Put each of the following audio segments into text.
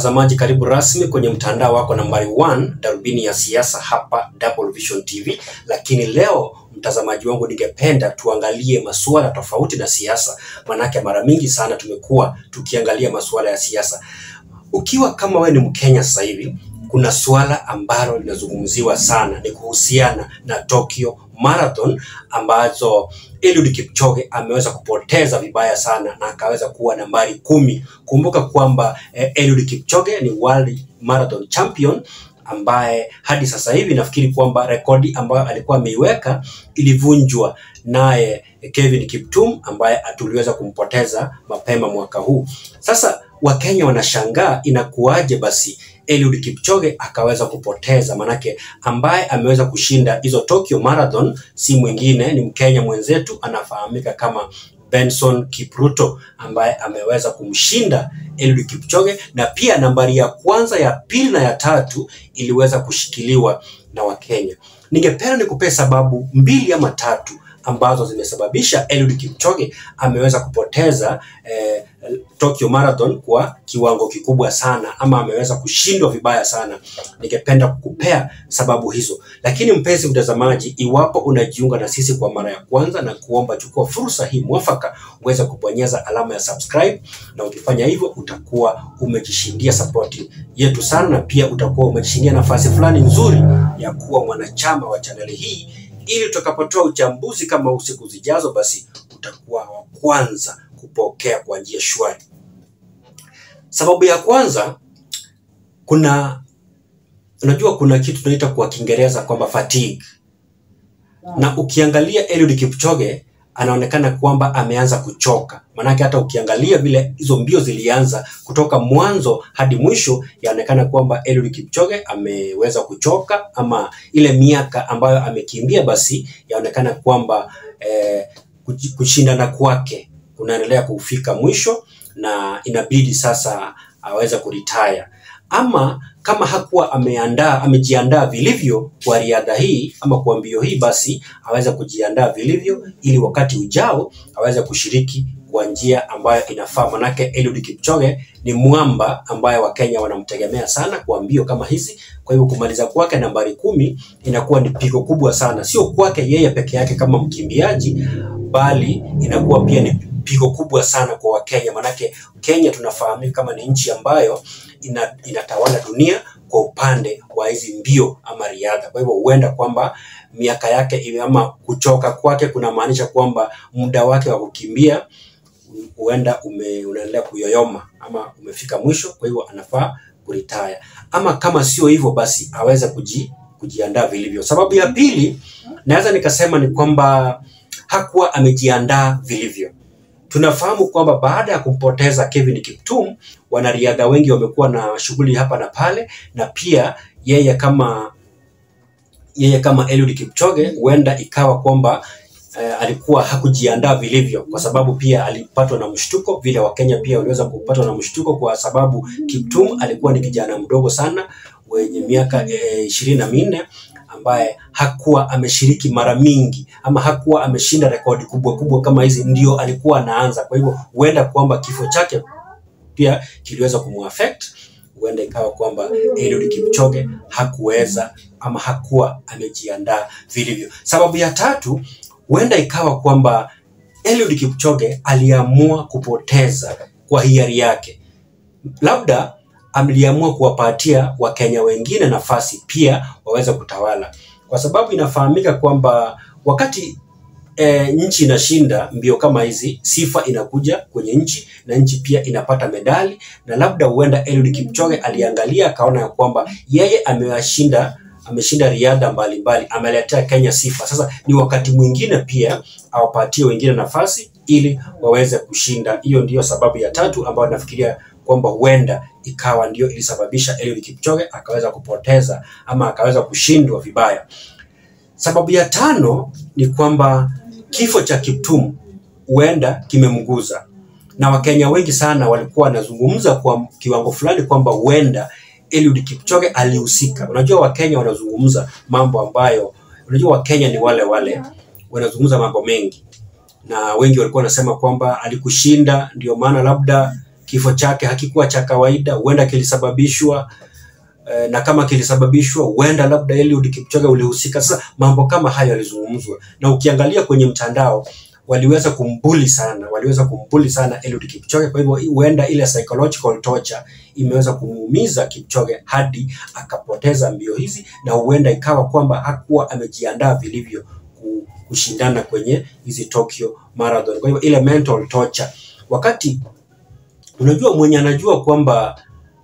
Mtazamaji, karibu rasmi kwenye mtandao wako nambari 1 darubini ya siasa hapa Double Vision TV. Lakini leo mtazamaji wangu, ningependa tuangalie masuala tofauti na siasa, manake mara mingi sana tumekuwa tukiangalia masuala ya siasa. Ukiwa kama wewe ni Mkenya sasa hivi, kuna suala ambalo linazungumziwa sana, ni kuhusiana na Tokyo Marathon ambazo Eliud Kipchoge ameweza kupoteza vibaya sana na akaweza kuwa nambari kumi. Kumbuka kwamba eh, Eliud Kipchoge ni World Marathon Champion ambaye hadi sasa hivi nafikiri kwamba rekodi ambayo alikuwa ameiweka ilivunjwa naye Kevin Kiptum ambaye tuliweza kumpoteza mapema mwaka huu. Sasa Wakenya wanashangaa inakuwaje basi Eliud Kipchoge akaweza kupoteza, manake ambaye ameweza kushinda hizo Tokyo Marathon si mwingine ni Mkenya mwenzetu anafahamika kama Benson Kipruto ambaye ameweza kumshinda Eliud Kipchoge, na pia nambari ya kwanza, ya pili na ya tatu iliweza kushikiliwa na Wakenya. Ningependa nikupee sababu mbili ama tatu ambazo zimesababisha Eliud Kipchoge ameweza kupoteza eh, Tokyo Marathon kwa kiwango kikubwa sana ama ameweza kushindwa vibaya sana. Ningependa kukupea sababu hizo, lakini mpenzi mtazamaji, iwapo unajiunga na sisi kwa mara ya kwanza, na kuomba chukua fursa hii mwafaka uweze kubonyeza alama ya subscribe, na ukifanya hivyo utakuwa umejishindia sapoti yetu sana, na pia utakuwa umejishindia nafasi fulani nzuri ya kuwa mwanachama wa chaneli hii ili tutakapotoa uchambuzi kama huu siku zijazo, basi utakuwa wa kwanza kupokea kwa njia shwari. Sababu ya kwanza, kuna unajua, kuna kitu tunaita kwa Kiingereza kwamba fatigue, na ukiangalia Eliud Kipchoge anaonekana kwamba ameanza kuchoka. Manake hata ukiangalia vile hizo mbio zilianza kutoka mwanzo hadi mwisho, yaonekana kwamba Eliud Kipchoge ameweza kuchoka, ama ile miaka ambayo amekimbia, basi yaonekana kwamba eh, kushindana kwake kunaendelea kufika mwisho na inabidi sasa aweze kuritaya, ama kama hakuwa ameandaa amejiandaa vilivyo kwa riadha hii ama kwa mbio hii, basi aweze kujiandaa vilivyo ili wakati ujao aweze kushiriki kwa njia ambayo inafaa. Manake Eliud Kipchoge ni mwamba ambaye Wakenya wanamtegemea sana kwa mbio kama hizi. Kwa hivyo kumaliza kwake nambari kumi inakuwa ni pigo kubwa sana, sio kwake yeye peke yake kama mkimbiaji, bali inakuwa pia ni pigo kubwa sana kwa Wakenya, manake Kenya tunafahamika kama ni nchi ambayo ina, inatawala dunia kwa upande wa hizi mbio ama riadha. Kwa hivyo huenda kwamba miaka yake ama kuchoka kwake kunamaanisha kwamba muda wake wa kukimbia huenda unaendelea kuyoyoma ama umefika mwisho, kwa hivyo anafaa kuritaya, ama kama sio hivyo, basi aweze kuji, kujiandaa vilivyo. Sababu ya pili naweza nikasema ni kwamba hakuwa amejiandaa vilivyo. Tunafahamu kwamba baada ya kumpoteza Kevin Kiptum, wanariadha wengi wamekuwa na shughuli hapa na pale, na pia yeye kama yeye kama Eliud Kipchoge huenda ikawa kwamba eh, alikuwa hakujiandaa vilivyo, kwa sababu pia alipatwa na mshtuko vile Wakenya pia waliweza kupatwa na mshtuko, kwa sababu Kiptum alikuwa ni kijana mdogo sana wenye miaka ishirini na minne ambaye hakuwa ameshiriki mara mingi ama hakuwa ameshinda rekodi kubwa kubwa kama hizi, ndio alikuwa anaanza. Kwa hivyo huenda kwamba kifo chake pia kiliweza kumuaffect. Huenda ikawa kwamba Eliud Kipchoge hakuweza ama hakuwa amejiandaa vilivyo. Sababu ya tatu, huenda ikawa kwamba Eliud Kipchoge aliamua kupoteza kwa hiari yake, labda aliamua kuwapatia Wakenya wengine nafasi pia waweze kutawala, kwa sababu inafahamika kwamba wakati e, nchi inashinda mbio kama hizi, sifa inakuja kwenye nchi na nchi pia inapata medali, na labda huenda Eliud Kipchoge aliangalia akaona ya kwamba yeye amewashinda ameshinda riadha mbalimbali, ameletea Kenya sifa. Sasa ni wakati mwingine pia awapatie wengine nafasi ili waweze kushinda. Hiyo ndiyo sababu ya tatu ambayo nafikiria kwamba huenda ikawa ndio ilisababisha Eliud Kipchoge akaweza kupoteza ama akaweza kushindwa vibaya. Sababu ya tano ni kwamba kifo cha Kiptum huenda kimemguza, na Wakenya wengi sana walikuwa wanazungumza kwa kiwango fulani kwamba huenda Eliud Kipchoge alihusika. Unajua, Wakenya wanazungumza mambo ambayo, unajua Wakenya ni wale wale, wanazungumza mambo mengi, na wengi walikuwa wanasema kwamba alikushinda, ndio maana labda kifo chake hakikuwa cha kawaida, huenda kilisababishwa eh, na kama kilisababishwa huenda labda Eliud Kipchoge ulihusika. Sasa mambo kama hayo yalizungumzwa, na ukiangalia kwenye mtandao waliweza kumbuli sana, waliweza kumbuli sana Eliud Kipchoge. Kwa hivyo huenda ile psychological torture imeweza kumuumiza Kipchoge hadi akapoteza mbio hizi, na huenda ikawa kwamba hakuwa amejiandaa vilivyo ku- kushindana kwenye hizi Tokyo Marathon. Kwa hivyo ile mental torture, wakati unajua mwenye anajua kwamba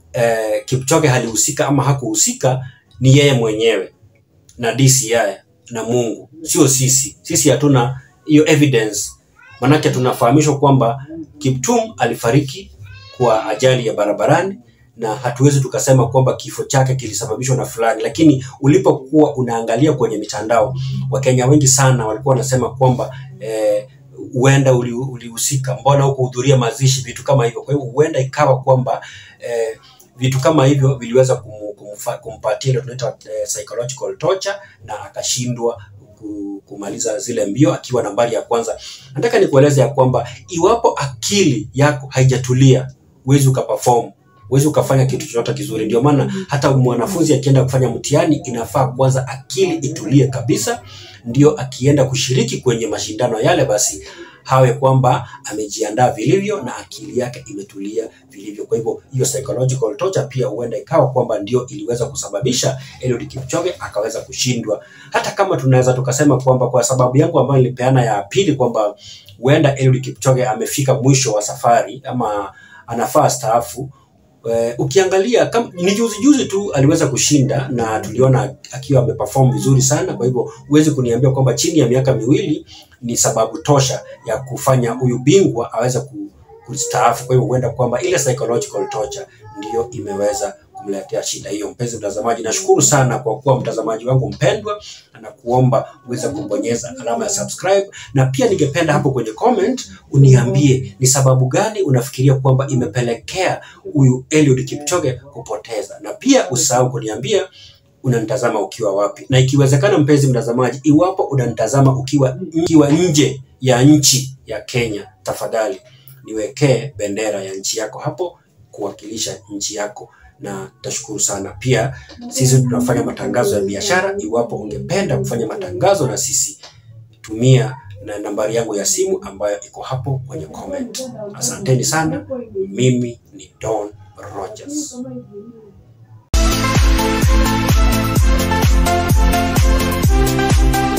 eh, Kipchoge halihusika ama hakuhusika ni yeye mwenyewe na DCI na Mungu, sio sisi. Sisi hatuna hiyo evidence, manake tunafahamishwa kwamba Kiptum alifariki kwa ajali ya barabarani na hatuwezi tukasema kwamba kifo chake kilisababishwa na fulani, lakini ulipokuwa unaangalia kwenye mitandao, Wakenya wengi sana walikuwa wanasema kwamba eh, huenda uli- ulihusika, mbona hukuhudhuria mazishi, vitu kama hivyo. Kwa hivyo huenda ikawa kwamba eh, vitu kama hivyo viliweza kumu, kumfa, kumpatia ile tunaita eh, psychological torture na akashindwa ku- kumaliza zile mbio akiwa nambari ya kwanza. Nataka nikueleze ya kwamba iwapo akili yako haijatulia, huwezi ukaperform, huwezi ukafanya kitu chochote kizuri. Ndio maana hata mwanafunzi akienda kufanya mtihani, inafaa kwanza akili itulie kabisa, ndio akienda kushiriki kwenye mashindano yale, basi hawe kwamba amejiandaa vilivyo na akili yake imetulia vilivyo. Kwa hivyo hiyo psychological torture pia huenda ikawa kwamba ndio iliweza kusababisha Eliud Kipchoge akaweza kushindwa, hata kama tunaweza tukasema kwamba kwa sababu yangu ambayo nilipeana ya pili kwamba huenda Eliud Kipchoge amefika mwisho wa safari ama anafaa staafu. Eh, ukiangalia kama ni juzi juzi tu aliweza kushinda na tuliona akiwa ameperform vizuri sana. Kwa hivyo huwezi kuniambia kwamba chini ya miaka miwili ni sababu tosha ya kufanya huyu bingwa aweze ku- kustaafu. Kwa hivyo huenda kwamba ile psychological torture ndiyo imeweza kumletea shida hiyo. Mpenzi mtazamaji, nashukuru sana kwa kuwa mtazamaji wangu mpendwa, na kuomba uweze kubonyeza alama ya subscribe, na pia ningependa hapo kwenye comment uniambie ni sababu gani unafikiria kwamba imepelekea huyu Eliud Kipchoge kupoteza, na pia usahau kuniambia unanitazama ukiwa wapi, na ikiwezekana, mpenzi mtazamaji, iwapo unanitazama ukiwa, ukiwa nje ya nchi ya Kenya, tafadhali niwekee bendera ya nchi yako hapo kuwakilisha nchi yako na tashukuru sana. Pia sisi tunafanya matangazo ya biashara. Iwapo ungependa kufanya matangazo na sisi, tumia na nambari yangu ya simu ambayo iko hapo kwenye comment. Asanteni sana. Mimi ni Don Rogers. Thank you.